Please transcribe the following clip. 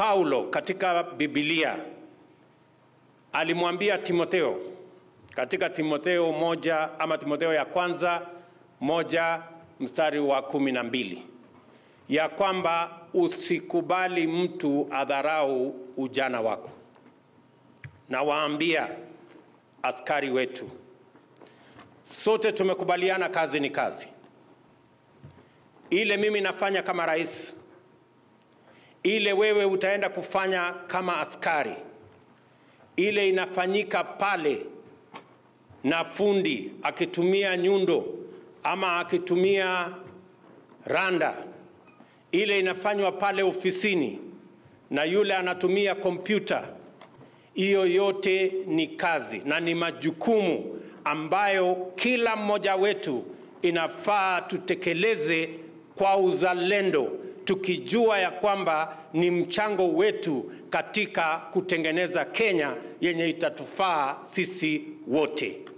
Paulo katika Biblia alimwambia Timotheo katika Timotheo moja ama Timotheo ya kwanza moja mstari wa kumi na mbili ya kwamba usikubali mtu adharau ujana wako. Na waambia askari wetu, sote tumekubaliana kazi ni kazi. Ile mimi nafanya kama rais, ile wewe utaenda kufanya kama askari, ile inafanyika pale na fundi akitumia nyundo ama akitumia randa, ile inafanywa pale ofisini na yule anatumia kompyuta. Hiyo yote ni kazi na ni majukumu ambayo kila mmoja wetu inafaa tutekeleze kwa uzalendo, tukijua ya kwamba ni mchango wetu katika kutengeneza Kenya yenye itatufaa sisi wote.